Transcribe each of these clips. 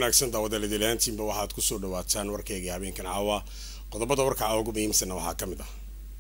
wanaagsan daawadaladilaantiinba waxaad kusoo dhawaataan warkayga habeenkan caawa qodobada warka caawa ugu muhiimsanna waxaa ka mid ah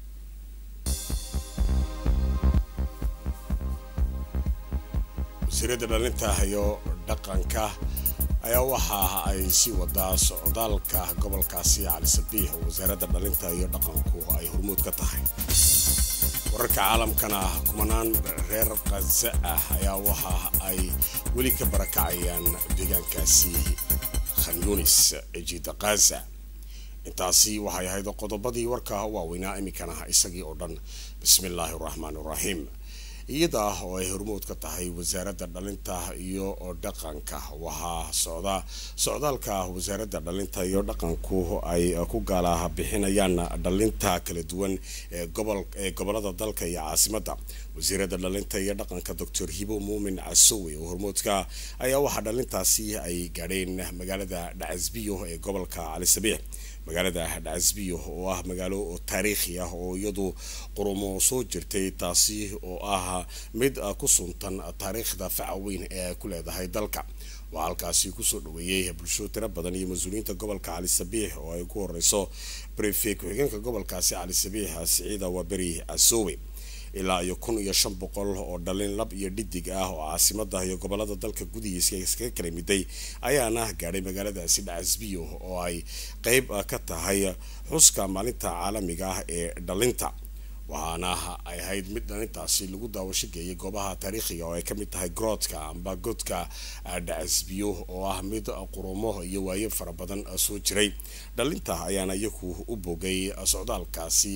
wasiirada dhalinta iyo dhaqanka ayaa waxa ay sii wadaa socdaalka gobolkaasi cali sabiix oo wasaaradda dhalinta iyo dhaqanku ay hormuud ka tahay wararka caalamkana kumanaan reer kaza ah ayaa waxa ay weli ka barakacayaan deegaankaasi khan yunis ee jiida kaza intaasi waxay ahayd qodobadii warka waaweynaa iminkana isagii oo dhan bismi illaahi araxmaan iraxiim iyada oo ay hormood ka tahay wasaaradda dhalinta iyo dhaqanka waxaa socda socdaalka wasaaradda dhalinta iyo dhaqanku ay ku gaala bixinayaan dhalinta kala duwan ee gobolada dalka iyo caasimadda wasiirada dhalinta iyo dhaqanka doctor hibo muumin casowe oo hormoodka ayaa waxaa dhalintaasi ay gaadheen magaalada dhacasbiyo ee gobolka cali sabiix magaalada dhacasbiyo oo ah magaalo taariikhi ah oo iyadu qurumo soo jirtay taasi oo ah mid ku suntan taariikhda faca weyn ee ay ku leedahay dalka waxaa halkaasi kusoo dhaweeyey bulsho tiro badan iyo mas-uuliyiinta gobolka cali sabiix oo ay ku horeyso brefe ku-xigeenka gobolkaasi cali sabiix siciida waberi casowe ilaa iyo kun iyo shan boqol oo dhalin lab iyo dhidig ah oo caasimada iyo gobolada dalka gudihiisa iskaga kala miday ayaana gaadhay magaaladaasi dhacasbiyo oo ay qeyb ka tahay xuska maalinta caalamiga ah ee dhalinta waxaana ay ahayd mid dhalintaasi lagu daawasho geeyay goobaha taariikhiga oo ay kamid tahay groodka amba godka dhacasbiyo oo ah mid qurumo iyo waayo fara badan soo jiray dhalinta ayaana iyagu u bogay socdaalkaasi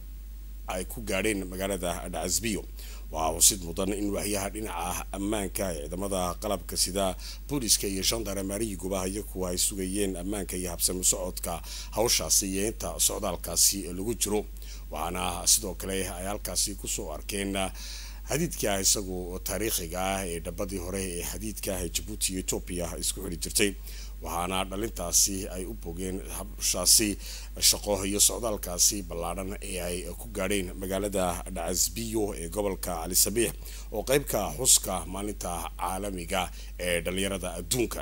ay ku gaadheen magaalada dhacasbiyo waxaa xusid mudan in waxyaha dhinaca ammaanka ciidamada qalabka sida booliska iyo shandaremariyiguba iyagu ay sugayeen ammaanka iyo habsami socodka hawshaasi iyo inta socdaalkaasi lagu jiro waxaana sidoo kale ay halkaasi kusoo arkeen xadiidka isagu taariikhiga ah ee dhabadii hore ee xadiidka ah ee jabuuti iyo etoobiya isku xili jirtay waxaana dhalintaasi ay u bogeen habshaasi shaqo iyo socdaalkaasi ballaadhan ee ay ku gaadheen magaalada dhacasbiyo ee gobolka cali sabiix oo qeybka xuska maalinta caalamiga ee dhalinyarada adduunka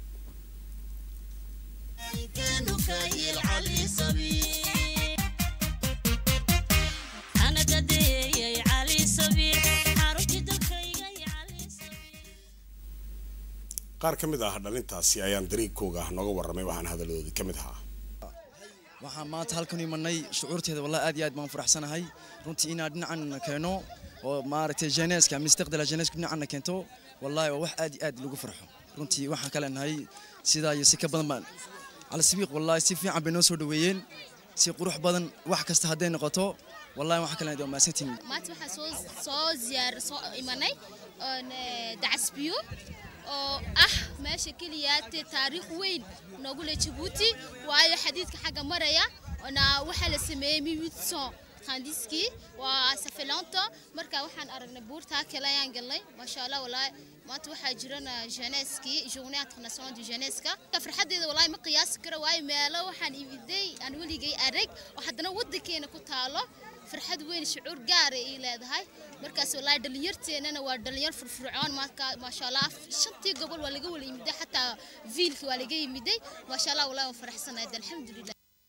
qaar ka mid ah dhalintaasi ayaan dariigkooga nooga warramay waxaan hadaladoodii ka mid ahaa waxaan maanta halkan imanay shucuurteeda wallahi aad iyo aad baan faraxsanahay runtii inaan dhinacan keeno oo maaragtay jeneska mustaqbala jeneska dhinacanna keento wallahi waa wax aad iyo aad lagu farxo runtii waxaan ka leenahay sidaa iyo si ka badan baan calsabiiq wallahi si fiican bay noo soo dhaweeyeen si qurux badan wax kasta hadday noqoto wallahi waxaan ka leenahay waa mahadsantiin maanta waxaan soo soo ziyaar soo imanay dacasbiyo oo ah meesha keliya taariikh weyn noogu leh jabuuti waayo xadiidka xagga maraya na waxaa la sameeyey miwidson khandiskii waa safelanto marka waxaan aragnay buurtaa kale ayaan galnay maasha allah walaahi maanta waxaa jirana jeuneskii journée internationale du jeuneska farxadeeda walaahi ma qiyaasi karo waayo meelo waxaan imiday aan weligay arag oo haddana waddankeena ku taalo farxad weyn shucuur gaara ay leedahay markaas wallaahi dhalinyarteennana waa dhalinyar furfurcoon maasha allah shantii gobol waa laga wala yimiday xataa viilka waa laga yimiday maasha allah wallahi waan faraxsanayd alxamdulilah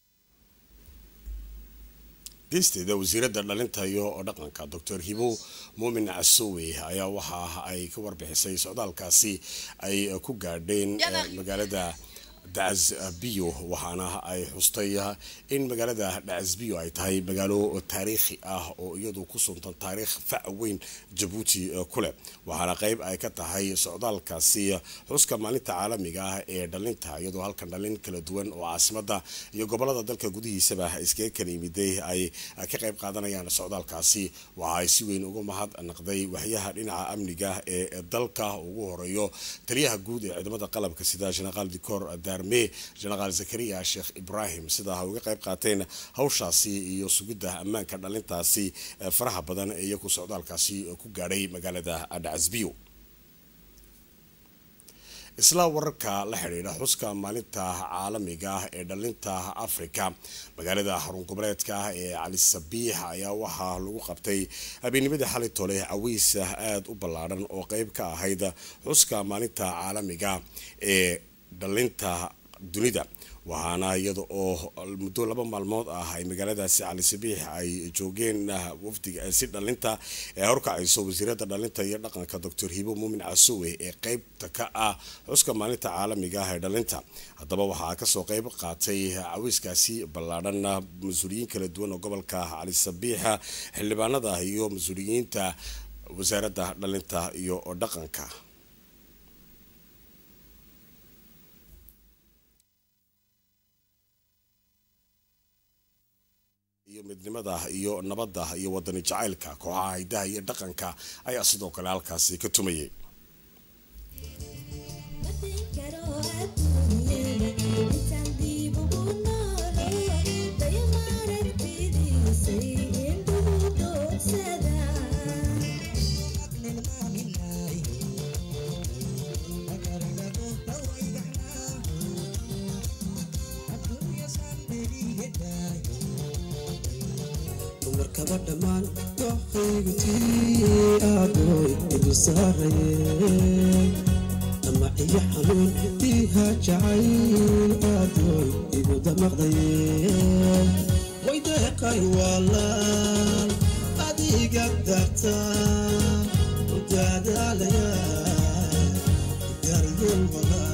geysteeda wasiiradda dhalinta iyo dhaqanka doctor hibo muumin casowe ayaa waxa ay ka warbixisay socdaalkaasi ay ku gaadheen magaalada dhacasbiyo waxaana ay xustay in magaalada dhacasbiyo ay tahay magaalo taariikhi ah oo iyadu ku suntan taariikh fac weyn jabuuti kuleh waxaana qeyb ay ka tahay socdaalkaasi xuska maalinta caalamiga ah ee dhalinta iyadoo halkan dhalin kala duwan oo caasimada iyo gobolada dalka gudihiisaba iskaga kala yimiday ay ka qeyb qaadanayaan socdaalkaasi waxa ay si weyn uga mahad naqday waxyaha dhinaca amniga ee dalka ugu horeeyo taliyaha guud ee ciidamada qalabka sida jenaraal dicor me jenaraal zakariya sheekh ibrahim sidaa ha uga qayb qaateen hawshaasi iyo sugidda ammaanka dhalintaasi faraha badan ee iyagu socdaalkaasi ku gaadhay magaalada dhacasbiyo isla wararka la xidhiidha xuska maalinta caalamiga ah ee dhalinta africa magaalada xarun goboleedka ah ee cali sabiix ayaa waxaa lagu qabtay habeennimadii xalay tole cawiis aada u ballaadhan oo qeyb ka ahayd xuska maalinta caalamiga ee dhalinta dunida waxaana iyada oo muddo laba maalmood ah ay magaaladaasi cali sabiix ay joogeen wafdiga si dhalinta ee horkacayso wasiirada dhalinta iyo dhaqanka doctor hibo muumin casuwe ee qeybta ka ah xuska maalinta caalamiga ah ee dhalinta haddaba waxaa kasoo qeyb qaatay cawiiskaasi ballaadhan mas-uuliyiin kala duwan oo gobolka cali sabiixa xildhibaanada iyo mas-uuliyiinta wasaaradda dhalinta iyo dhaqanka iyo midnimada iyo nabadda iyo wadani jacaylka kooxaha hidaha iyo dhaqanka ayaa sidoo kale halkaasi ka tumayay markaba dhammaan doqaygutii aadoy igu saarayeen ama iyo xanuun diiha jacayl aadoy igu damaqdayeen way deeqay waalaal adiga darta u daadaalaya garyeel walaa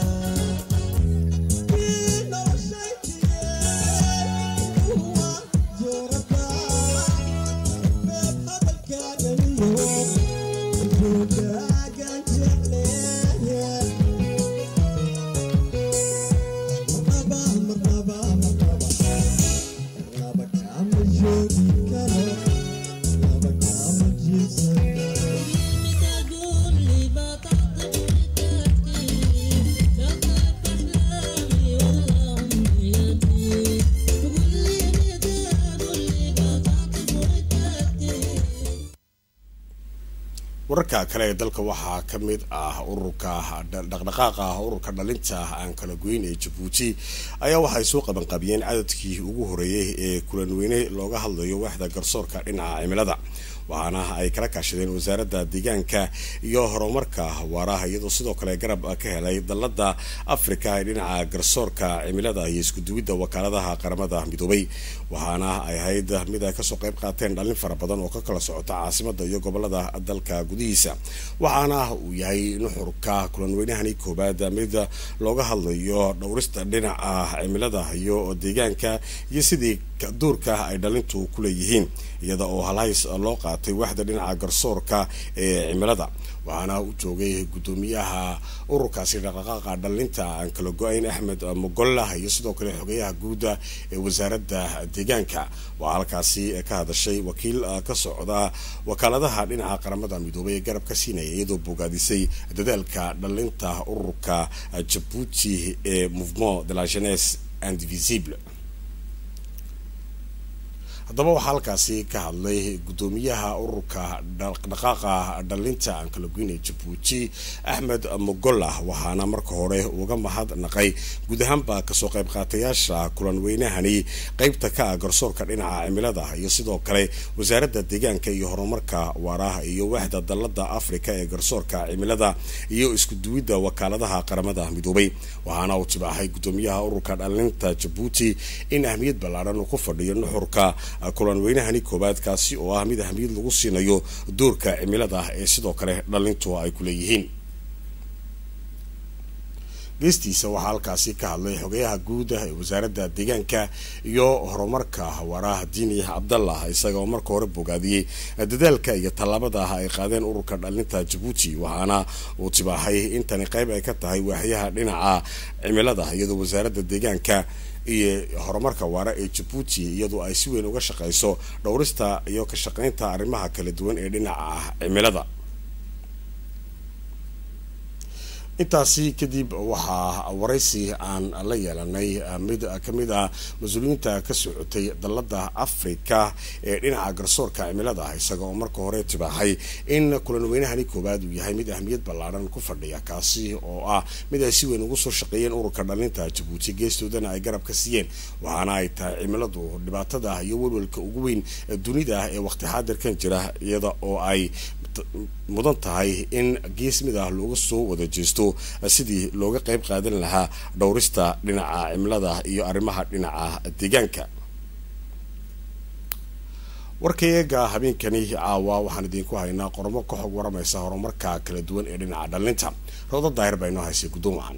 wararka kale ee dalka waxaa ka mid ah ururka dhaqdhaqaaqa ururka dhalinta aan kala goyn ee jabuuti ayaa waxay soo qabanqabiyeen cadadkii ugu horeeyay ee kulanweyne looga hadlayo waaxda garsoorka dhinaca cimilada waxaana ay kala kaashadeen wasaaradda deegaanka iyo horumarka waaraha iyadoo sidoo kale garab ka helay dalada afrika ee dhinaca garsoorka cimilada iyo iskuduwidda wakaaladaha qaramada midoobay waxaana ay ahayd mid ay kasoo qayb qaateen dhalin fara badan oo ka kala socota caasimada iyo gobolada dalka gudihiisa waxaana uu yahay nuxurka kulanweynahani koobaad mid looga hadlayo dhowrista dhinaca cimilada iyo deegaanka iyo sidii duurka ay dhalintu ku leeyihiin iyada oo halhays loo qaatay waaxda dhinaca garsoorka ee cimilada waxaana u joogay guddoomiyaha ururkaasi dhaqdhaqaaqa dhalinta aan kala go-ayn axmed mogollah iyo sidoo kale xogeyaha guuda ee wasaaradda deegaanka waxaa halkaasi ka hadashay wakiil ka socda wakaaladaha dhinaca qaramada midoobay ee garab ka siinaya iyadoo bogaadisay dadaalka dhalinta ururka jabuuti ee mouvement de la jeunesse indivisible haddaba waxaa halkaasi ka hadlay guddoomiyaha ururka dhaqdhaqaaqa dhalinta aan kala goynay jabuuti axmed mogollah waxaana marka hore uga mahadnaqay guud ahaanba kasoo qayb qaatayaasha kulanweynahani qeybta ka ah garsoorka dhinaca cimilada iyo sidoo kale wasaaradda deegaanka iyo horumarka waaraha iyo waaxda dalada afrika ee garsoorka cimilada iyo iskuduwidda wakaaladaha qaramada midoobay waxaana uu tibaaxay guddoomiyaha ururka dhalinta jabuuti in ahmiyad ballaadhan uu ku fadhiyo nuxurka kulanweynahani koobaad kaasi oo ah mid ahmiyad lagu siinayo doorka cimilada ee sidoo kale dhalintu ay ku leeyihiin geestiisa waxaa halkaasi ka hadlay xogeyaha guud ee wasaaradda deegaanka iyo horumarka waaraha diini cabdallah isagaoo marka hore bogaadiyey dadaalka iyo tallaabada ah ay qaadeen ururka dhalinta jabuuti waxaana uu tibaaxay intani qayb ay ka tahay waaxyaha dhinaca cimilada iyadoo wasaaradda deegaanka iyo horumarka waara ee jabuuti iyadoo ay si weyn uga shaqeyso dhowrista iyo ka shaqeynta arrimaha kala duwan ee dhinaca cimilada intaasi kadib waxaa waraysi aan la yeelanay mid kamid ah mas-uuliyiinta ka socotay dalada afrika ee dhinaca garsoorka cimilada isaga oo marka hore tibaaxay in kulanweynahani koowaad uu yahay mid ahmiyad ballaadhan ku fadhiya kaasi oo ah mid ay si weyn ugu soo shaqeeyeen ururka dhalinta jabuuti geestoodana ay garab ka siiyeen waxaana ay tahay cimiladu dhibaatada iyo welwelka ugu weyn dunida ee waqti xaadirkan jira iyada oo ay mudan tahay in gees mid ah looga soo wada jeesto sidii looga qayb qaadan lahaa dhowrista dhinaca cimilada iyo arrimaha dhinaca deegaanka warkayaga habeenkani caawa waxaan idinku haynaa qormo ka xog waramaysa horumarka kala duwan ee dhinaca dhalinta rawda daahir baa inoo haysay guddoon wacan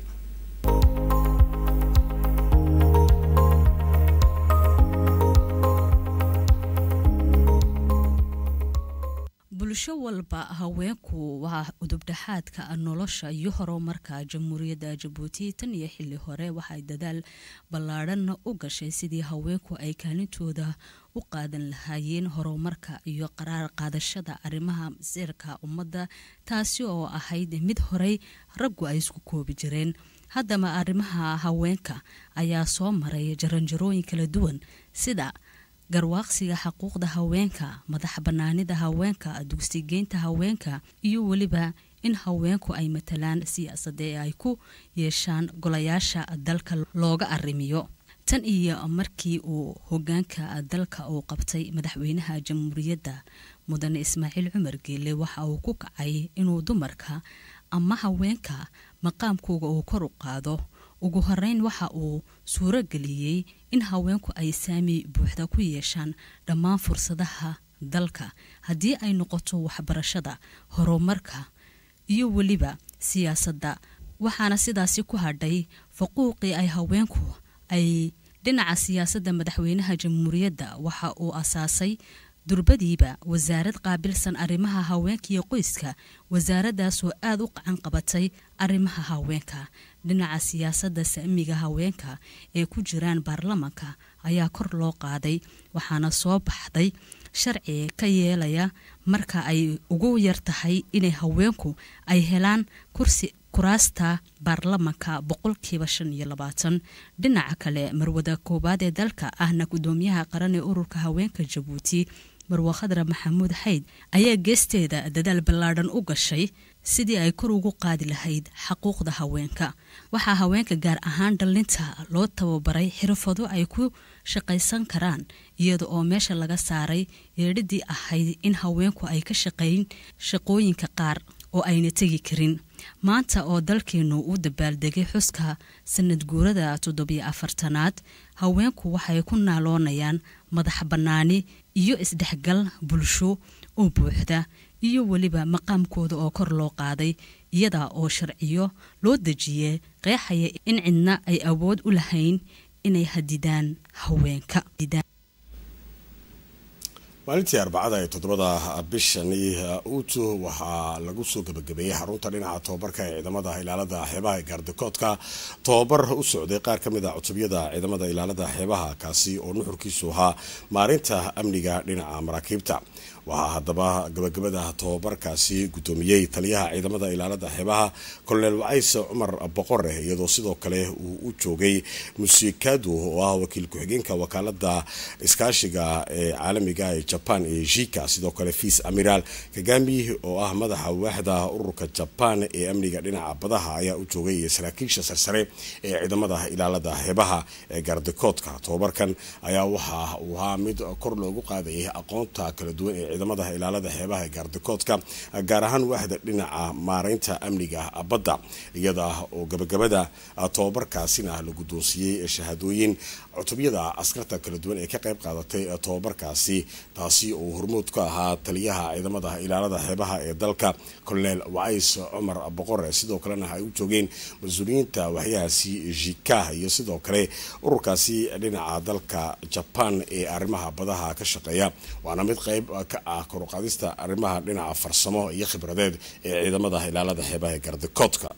bulsho walba haweenku waa udubdhaxaadka nolosha iyo horumarka jamhuuriyadda jabuuti tan iyo xili hore waxay dadaal ballaadhan u gashay sidii haweenku ay kaalintooda u qaadan lahaayeen horumarka iyo qaraar qaadashada arrimaha masiirka ummadda taasi oo ahayd mid horey raggu ay isku koobi jireen haddaba arrimaha haweenka ayaa soo maray jaranjarooyin kala duwan sida garwaaqsiga xuquuqda haweenka madax banaanida haweenka dugsigeynta haweenka iyo weliba in haweenku ay matalaan siyaasada ee ay ku yeeshaan golayaasha dalka looga arrimiyo tan iyo markii uu hogaanka dalka uu qabtay madaxweynaha jamhuuriyadda mudane ismaaciil cumar geele waxa uu ku kacay inuu dumarka ama haweenka maqaamkooga uu kor u qaado ugu horeyn waxa uu suuro geliyey in haweenku ay saami buuxda ku yeeshaan dhammaan fursadaha dalka haddii ay noqoto waxbarashada horumarka iyo weliba siyaasadda waxaana sidaasi ku hadhay faquuqii ay haweenku ay dhinaca siyaasadda madaxweynaha jamhuuriyadda waxa uu asaasay durbadiiba wasaarad qaabilsan arrimaha haweenka iyo qoyska wasaaraddaasoo aada u qacan qabatay arrimaha haweenka dhinaca siyaasadda saamiga haweenka ee ku jiraan baarlamanka ayaa kor loo qaaday waxaana soo baxday sharci ka yeelaya marka ay ugu yar tahay inay haweenku ay helaan kursi kuraasta baarlamanka boqolkiiba shan iyo labaatan dhinaca kale marwada koowaad ee dalka ahna gudoomiyaha qaran ee ururka haweenka jabuuti marwa khadra maxamuud xayd ayaa geesteeda dadaal ballaadhan u gashay sidii ay kor ugu qaadi lahayd xaquuqda haweenka waxaa haweenka gaar ahaan dhallinta loo tababaray xirfado ay ku shaqaysan karaan iyada oo meesha laga saaray yeedhidii ahayd in haweenku ay ka shaqayn shaqooyinka qaar oo ayna tegi karin maanta oo dalkeenu u dabaaldegay xuska sanad guurada toddobiyo afartanaad haweenku waxay ku naaloonayaan madax bannaani iyo isdhexgal bulsho oo buuxda iyo weliba maqaamkooda oo kor loo qaaday iyada oo sharciyo loo dejiyey qeexaya in cidna ay awood u lahayn inay hadidaan haweenka maalintii arbacada ee toddobada bishani uutu waxaa lagu soo gebagabeeyey xarunta dhinaca tobabarka ee ciidamada ilaalada xeebaha ee gaardikoodka tobabar u socday qaar ka mid a cutubyada ciidamada ilaalada xeebaha kaasi oo nuxurkiisu ahaa maarinta amniga dhinaca maraakiibta waxaa haddaba gabagabada tobabarkaasi guddoomiyey taliyaha ciidamada ilaalada xeebaha kolonel wacays cumar boqore iyadoo sidoo kale uu u joogay musikadu oo ah wakiil ku-xigeenka wakaalada iskaashiga ee caalamiga ee jaban ee jika sidoo kale fiis amiral kagami oo ah madaxa waaxda ururka jaban ee amniga dhinaca badaha ayaa u joogay iyo saraakiisha sarsare ee ciidamada ilaalada xeebaha ee gaardikoodka tobabarkan ayaa waxa uu ahaa mid kor loogu qaadayay aqoonta kala duwan ee ciidamada ilaalada xeebaha ee gaardikoodka gaar ahaan waaxda dhinaca maareynta amniga badda iyada oo gabagabada tobabarkaasina la guddoonsiiyey shahaadooyin cutubyada askarta kala duwan ee ka qayb qaadatay tobabarkaasi taasi oo hormood ka ahaa taliyaha ciidamada ilaalada xeebaha ee dalka colonel wacays cumar boqore sidoo kalena ay u joogeen mas-uuliyiinta waxyahaasi jika iyo sidoo kale ururkaasi dhinaca dalka jaban ee arrimaha badaha ka shaqeeya waana mid qayb ka ah koruqaadista arrimaha dhinaca farsamo iyo khibradeed ee ciidamada ilaalada xeebaha ee gardikoodka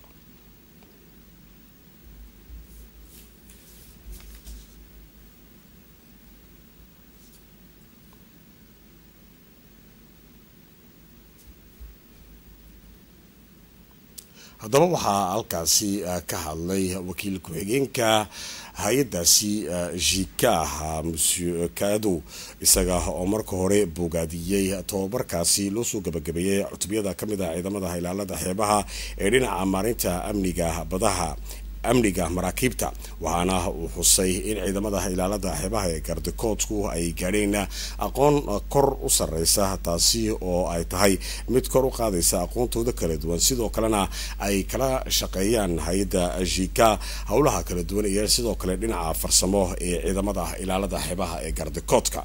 haddaba waxaa halkaasi ka hadlay wakiil ku-xigeenka hay-adaasi jika monsieur kadow isaga oo marka hore bogaadiyey tobabarkaasi loo soo gabagabeeyey cutubyada ka mid ah ciidamada ilaalada xeebaha ee dhinaca maarinta amniga badaha amniga maraakiibta waxaana uu xusay in ciidamada ilaalada xeebaha ee gardikoodku ay gaadheen aqoon kor u sareysa taasi oo ay tahay mid kor u qaadaysa aqoontooda kala duwan sidoo kalena ay kala shaqeeyaan hay-adda jika howlaha kala duwan iyo sidoo kale dhinaca farsamo ee ciidamada ilaalada xeebaha ee gardikoodka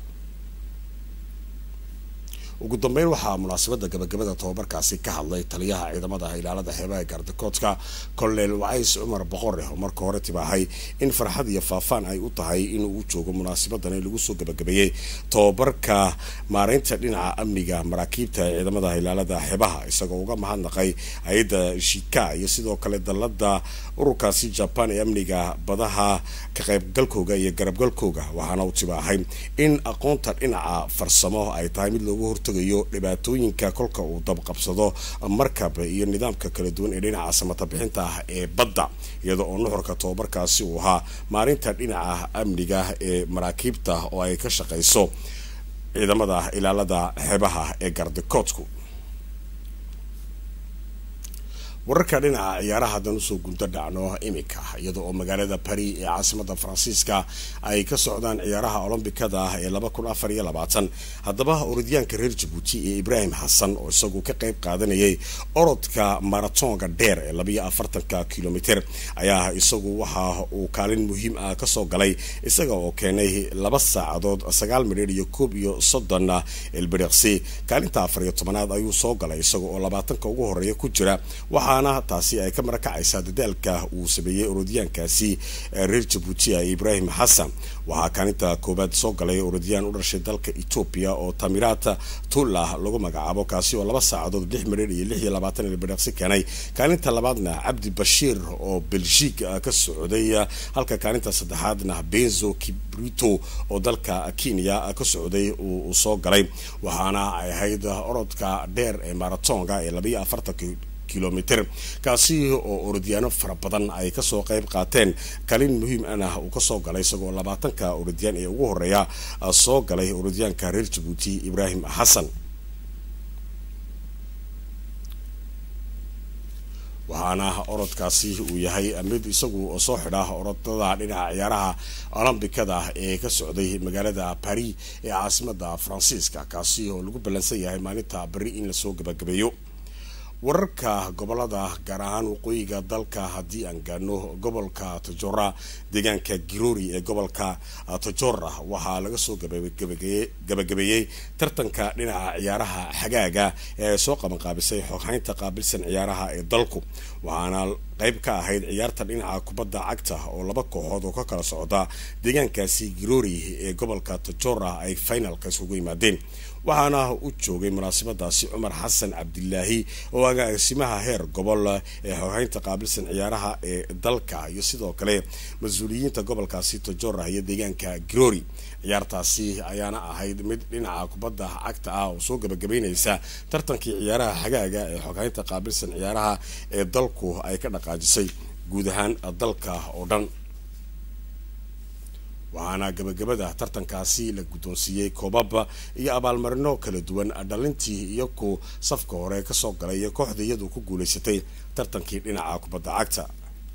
ugu dambeyn waxaa munaasabada gabagabada tobabarkaasi ka hadlay taliyaha ciidamada ilaalada xeebaha ee gardikoodka colonel wacays cumar boqore oo marka hore tibaahay in farxad iyo faafaan ay u tahay inuu u joogo munaasabadan lagu soo gabagabeeyey tobabarka maareynta dhinaca amniga maraakiibta ee ciidamada ilaalada xeebaha isagoo uga mahadnaqay hay-adda shika iyo sidoo kale dalada ururkaasi jaban ee amniga badaha ka qaybgalkooga iyo garabgalkooga waxaana uu tibaahay in aqoonta dhinaca farsamo ay tahay mid loogu hortagayo dhibaatooyinka kolka uu dabqabsado markab iyo nidaamka kala duwan ee dhinaca samata bixinta ah ee badda iyada oo nuxurka tobabarkaasi uu ahaa maarinta dhinaca amniga ee maraakiibta oo ay ka shaqayso ciidamada ilaalada xeebaha ee gardikoodku wararka dhinaca ciyaaraha haddaan usoo gunto dhacno iminka iyada oo magaalada bari ee caasimada faransiiska ay ka socdaan ciyaaraha olombikada ah ee laba kun afar iyo labaatan haddaba orodyaanka reer jabuuti ee ibraahim xasan oo isagu ka qayb qaadanayay orodka maratonga dheer ee labayo afartanka kilomitr ayaa isagu waxa uu kaalin muhiim ah kasoo galay isaga oo keenay laba saacadood sagaal midheer iyo koob iyo soddon elbiriqsi kaalinta afar iyo tobanaad ayuu soo galay isaga oo labaatanka ugu horeeya ku jira waxaana taasi ay ka marakacaysaa dadaalka uu sameeyey orodyaankaasi reer jabuuti ibraahim xasan waxaa kaalinta koowaad soo galay orodyaan u dhashay dalka etoobiya oo tamirat tullah lagu magacaabo kaasi oo laba saacadood lix midheer iyo lix iyo labaatan elbiriqsi keenay kaalinta labaadna cabdi bashiir oo belgiig ka socday halka kaalinta saddexaadna benzo kibrito oo dalka kenya ka socday uu soo galay waxaana ay ahayd orodka dheer ee maratonga ee labayo afartanka kilomitr kaasi oo orodyaano fara badan ay kasoo qayb qaateen kalin muhiim ana uu kasoo galay isagoo labaatanka orodyaan ee ugu horeeya soo galay orodyaanka reer jabuuti ibraahim xasan waxaana orodkaasi uu yahay mid isagu soo xidha orodada dhinaca ciyaaraha olombikada ee ka socday magaalada paris ee caasimada faransiiska kaasi oo lagu ballansan yahay maalinta beri in lasoo gabagabeeyo wararka gobolada gaar ahaan waqooyiga dalka haddii aan gaano gobolka tojora deegaanka girori ee gobolka tojora waxaa laga soo gabagabeeyey tartanka dhinaca ciyaaraha xagaaga ee soo qabanqaabisay xoghaynta qaabilsan ciyaaraha ee dalku waxaana qayb ka ahayd ciyaarta dhinaca kubadda cagta oo laba kooxood oo ka kala socda deegaankaasi girori ee gobolka tojora ay finalka isugu yimaadeen waxaana u joogay munaasabadaasi cumar xasan cabdilaahi oo agaasimaha heer gobol ee xoghaynta qaabilsan ciyaaraha ee dalka iyo sidoo kale mas-uuliyiinta gobolkaasi tojora iyo deegaanka girori ciyaartaasi ayaana ahayd mid dhinaca kubadda cagta ah oo soo gabagabeynaysa tartankii ciyaaraha xagaaga ee xoghaynta qaabilsan ciyaaraha ee dalku ay ka dhaqaajisay guud ahaan dalka oo dhan waxaana gabagabada tartankaasi la guddoonsiiyey koobab iyo abaalmarino kala duwan dhalintii iyo ku safka hore kasoo galay iyo kooxda iyadu ku guulaysatay tartankii dhinaca kubadda cagta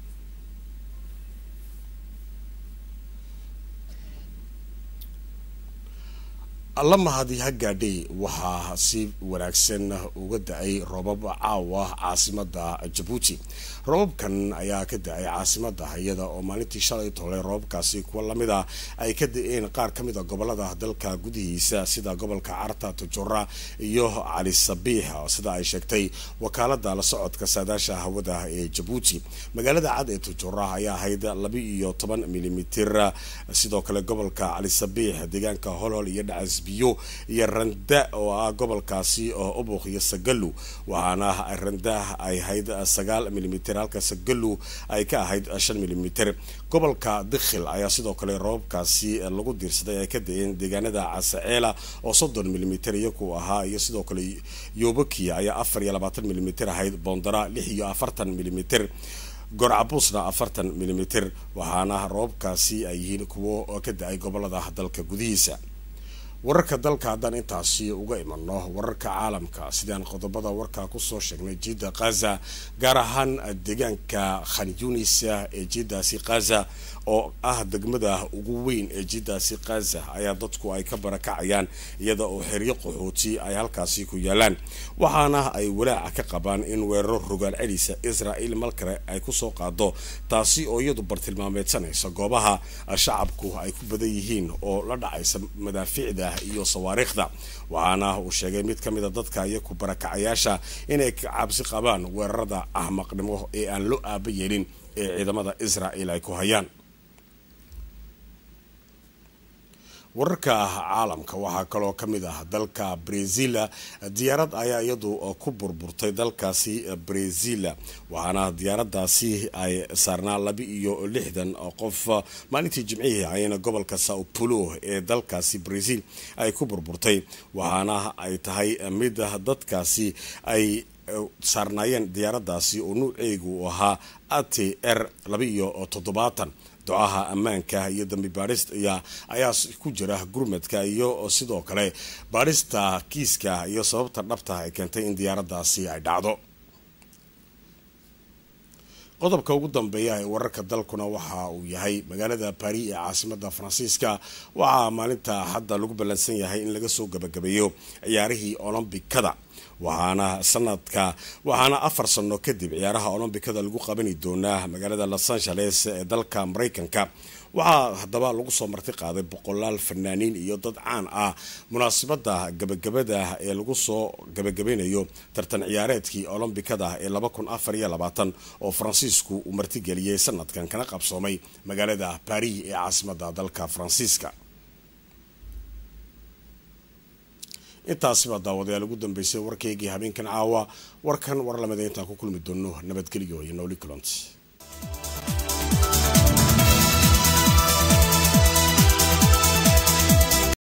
lamahadi ha gaadhay waxaa si wanaagsan uga da-ay roobab caawa caasimada jabuuti roobabkan ayaa ka da-ay caasimada iyada oo maalintii shalay tolay roobabkaasi kuwa lamid a ay ka da-een qaar ka mid a gobolada dalka gudihiisa sida gobolka carta tojora iyo cali sabiix sida ay sheegtay wakaalada la socodka saadaasha hawada ee jabuuti magaalada cad ee tojora ayaa ahayd laba iyo toban milimitir sidoo kale gobolka cali sabiix deegaanka holhol iyo dhacas biyo iyo randa oo ah gobolkaasi oo ubuq iyo sagalu waxaana randa ay ahayd sagaal milimitir halka sagalu ay ka ahayd shan milimitir gobolka dikhil ayaa sidoo kale roobabkaasi lagu diirsaday ay ka da-een deegaanada casaceela oo soddon milimitir iyaku ahaa iyo sidoo kale yobokia ayaa afar iyo labaatan milimitir ahayd boondara lix iyo afartan milimitir gorcabusna afartan milimitir waxaana roobabkaasi ay yihiin kuwo ka da-ay gobolada dalka gudihiisa wararka dalka haddaan intaasi uga imano wararka caalamka sidaan qodobada warka kusoo sheegnay jidda khaza gaar ahaan deegaanka khan yunis ee jiddaasi khaza oo ah degmada ugu weyn ee jiddaasi khaza ayaa dadku ay ka barakacayaan iyada oo xeryo qaxooti ay halkaasi ku yaalaan waxaana ay walaaca ka qabaan in weeraro rogaal celisa israel malkale ay kusoo qaado taasi oo iyadu bartilmaameedsanaysa goobaha shacabku ay ku badan yihiin oo la dhacaysa madaafiicda iyo sawaariikhda waxaana uu sheegay mid ka mida dadka iyaku barakacayaasha inay ka cabsi qabaan weerarada ahmaqnimo ee aan loo aaba yeelin ee ciidamada israel ay ku hayaan wararka caalamka waxaa kaloo ka mid ah dalka brazila diyaarad ayaa iyadu ku burburtay dalkaasi brazila waxaana diyaaradaasi ay saarnaa laba iyo lixdan qof maalintii jimcihii ayayna gobolka sao paulo ee dalkaasi brazil ay ku burburtay waxaana ay tahay mid dadkaasi ay saarnaayeen diyaaradaasi oo nuuceegu ahaa at r laba iyo toddobaatan ducaha ammaanka iyo dambi baadhista ayaa ku jira gurmadka iyo sidoo kale baadhista kiiska iyo sababta dhabta ay keentay in diyaaradaasi ay dhacdo qodobka ugu dambeeya ee wararka dalkuna waxa uu yahay magaalada baris ee caasimada faransiiska waxaa maalinta hadda lagu ballansan yahay in laga soo gabagabeeyo ciyaarihii olombikada waxaana sanadka waxaana afar sano kadib ciyaaraha olombikada lagu qabani doonaa magaalada los angeles ee dalka mareykanka waxaa haddaba lagu soo marti qaaday boqolaal fanaaniin iyo dad caan ah munaasabada gabagabada ee lagu soo gabagabeynayo tartan ciyaareedkii olombikada ee laba kun afar iyo labaatan oo faransiisku uu martigeliyey sanadkan kana qabsoomay magaalada baris ee caasimada dalka faransiiska intaasiba daawadayaal ugu dambeysay warkaygii habeenkan caawa warkan war lamida intaan ku kulmi doono nabadgelyo iyo nowli culont